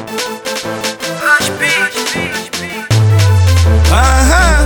Aha.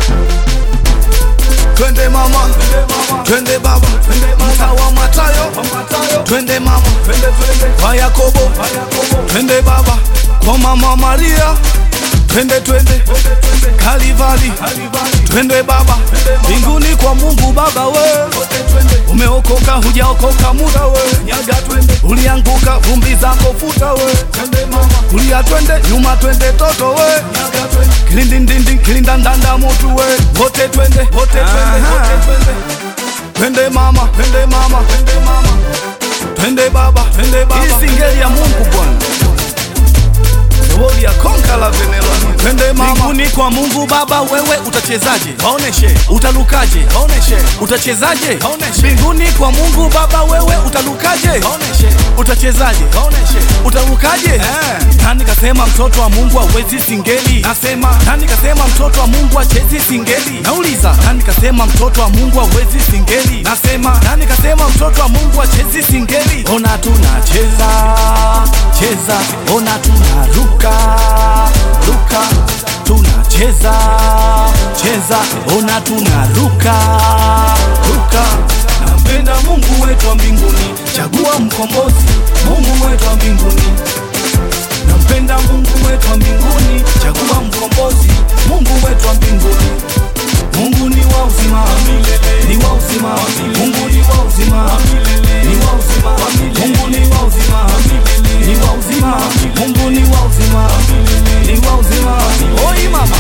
Twende mama, twende baba, mtaa wa Matayo, twende mama, kwa Yakobo, twende baba, kwa mama Maria, twende twende Kalivali, twende baba, mbinguni kwa Mungu Baba we, umeokoka hujaokoka muda we, ulianguka vumbi zako futa we, kulia twende nyuma twende toto we, kilindindindi kilindandanda mutu we, wote twende wote twende wote twende twende mama twende mama twende mama twende baba twende baba, hii singeli ya Mungu Bwana Zawadi ya konka la veneloni. Twende mama. Mbinguni kwa Mungu Baba, wewe utachezaje? Waoneshe. Utalukaje? Waoneshe. Utachezaje? Waoneshe. Mbinguni kwa Mungu Baba, wewe utalukaje? Waoneshe. Utachezaje? Waoneshe. Utalukaje? Eh. Nani kasema mtoto wa Mungu hawezi singeli? Nasema. Nani kasema mtoto wa Mungu hachezi singeli? Nauliza. Nani kasema mtoto wa Mungu hawezi singeli? Nasema. Nani kasema mtoto wa Mungu hachezi singeli? Ona tunacheza cheza, ona tunaruka ruka, tunacheza cheza, ona tunaruka ruka. Nampenda Mungu wetu wa mbinguni, chagua mkombozi, Mungu wetu wa mbinguni. Nampenda Mungu wetu wa mbinguni, chagua mkombozi, Mungu wetu wa mbinguni. Mungu ni wa uzima ni wa uzima, Mungu ni wa uzima ni wa uzima, Mungu ni wa uzima ni wa uzima, Mungu ni wa uzima ni wa uzima. Oi mama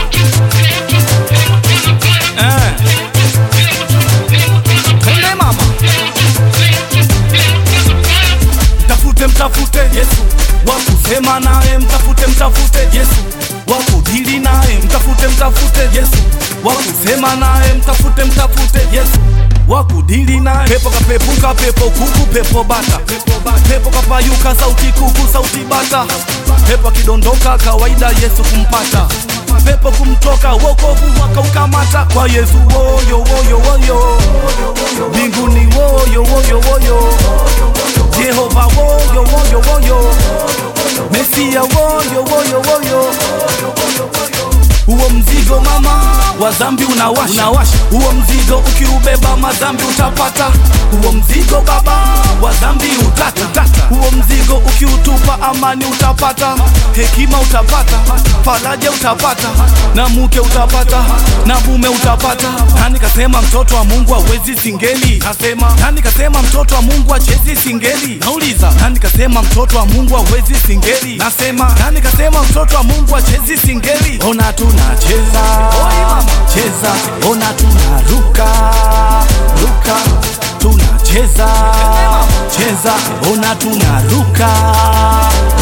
eh, twende mama, mtafute mtafute Yesu wa kusema naye, mtafute mtafute Yesu wa kudili naye, mtafute mtafute Yesu wa kusema naye, mtafute mtafute Yesu wa kudili naye. Pepo kapepuka, pepo kuku, pepo bata, pepo kapayuka, sauti kuku, sauti bata, pepo akidondoka, kawaida Yesu kumpata, pepo kumtoka, wokovu wakaukamata kwa Yesu. Woyo woyo woyo, mbinguni woyo woyo woyo, Jehova woyo woyo woyo, Mesia woyo woyo woyo huo mzigo mama wa dhambi unawasha, unawasha. Huo mzigo ukiubeba madhambi utapata. Huo mzigo baba wa dhambi utata, utata. Huo mzigo ukiutupa amani utapata, hekima utapata, faraja utapata, na mke utapata, na mume utapata. Nani kasema mtoto wa Mungu hawezi singeli? Nasema nani kasema mtoto wa Mungu hachezi singeli? Nauliza nani kasema mtoto wa Mungu hawezi singeli? Nasema nani kasema mtoto wa Mungu hachezi singeli? Ona tunacheza cheza, ona tunaruka ruka, tunacheza cheza, ona tunaruka